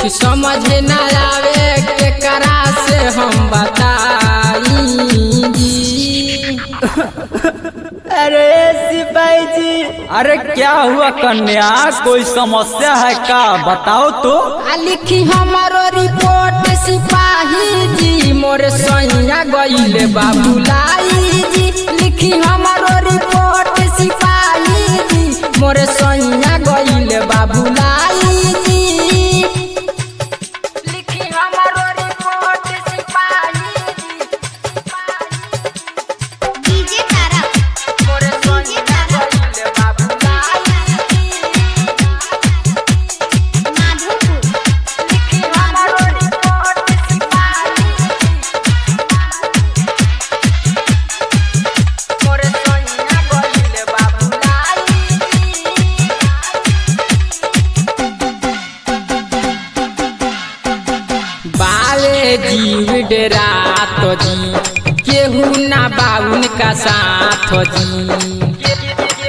कि समझ न आवे केकरा से हम बताई जी अरे सिपाही जी अरे क्या हुआ कन्या कोई समस्या है का बताओ तो आ लिखी हमारो रिपोर्ट सिपाही जी मोर सैया गईले बाबुलाई जी लिखी हमारो रिपोर्ट सिपाही जी मोर सैया गईले बाबुलाई जी लिखी हमारो रिपोर्ट सिपाही जी डीजे तारा मोर सैया गईले बाबुलाई माधोपुर लिखी हमारो रिपोर्ट सिपाही मोर सैया गईले बाबुलाई बाले जीव डेरा तो जी केहू ना बाउन का साथ जी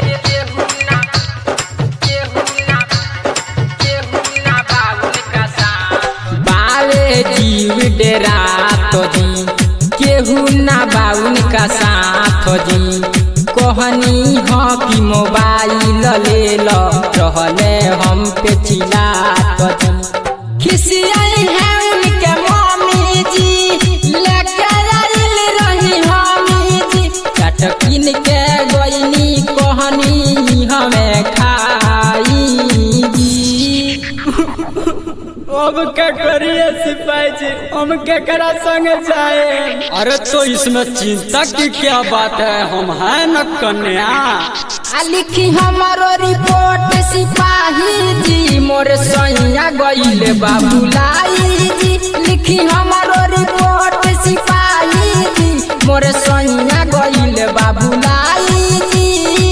बाले जीव डेरा तो जी केहू ना बाउन का साथ जी कहनी ह कि मोबाइल ले लो रहले हम पे चिल्ला तो जी खिसियाई है उनके मम्मी जी लेके आइल रही हमी जी चटकिन के गईनी कहनी हमें खाई जी अब क्या करिए सिपाही जी हम केकरा संग जाए अरे तो इसमें चिंता की क्या बात है हम हैं न कन्या आ लिखी हमारो रिपोर्ट सिपाही जी मोर सैया गईले बाबुलाई जी लिखी हमारो रिपोर्ट सिपाही जी मोर सैया गईले बाबुलाई जी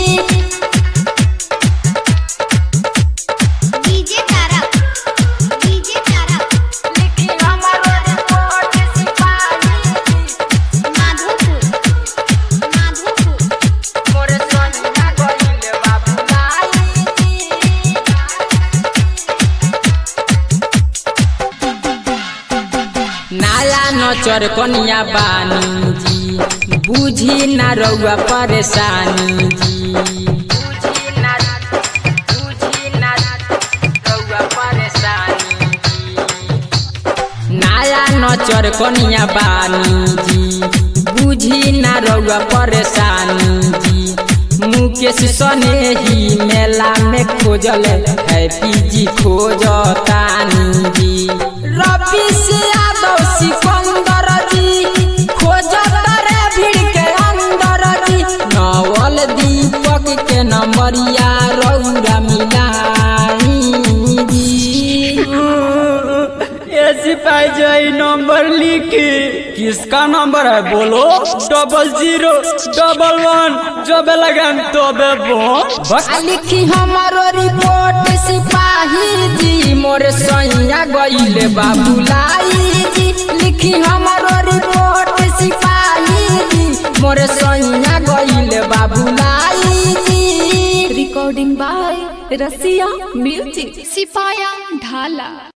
डीजे तारा डीजे तारा लिखी हमारो रिपोर्ट सिपाही जी माधोपुर माधोपुर मोर सैया गईले बाबुलाई जी नाला नचर कनिया बानी जी बुझी ना रउआ परेशानी जी बुझी ना बुझी ना रउआ परेशानी जी नाला नचर कनिया बानी जी बुझी ना रउआ परेशानी जी मुकेश सनेही मेला में खोजल हैप्पी जी खोजतानी जी रवि से यादव सिकंदर जी खोजत रे भीड़ के अंदर जी नवल दीपक के नंबरिया रउरा मिलाई जी ये सिपाही जी ये नंबर लिखी किसका नंबर है बोलो डबल जीरो डबल वन जब लगन तो बस आ लिखी हमारो रिपोर्ट सिपाही जी मोर सैया गईले बाबुलाई जी लिखी हमारो रिपोर्ट सिपाही जी मोर सैया गईले बाबुलाई जी recording by Rasia Music. सिपाया ढाला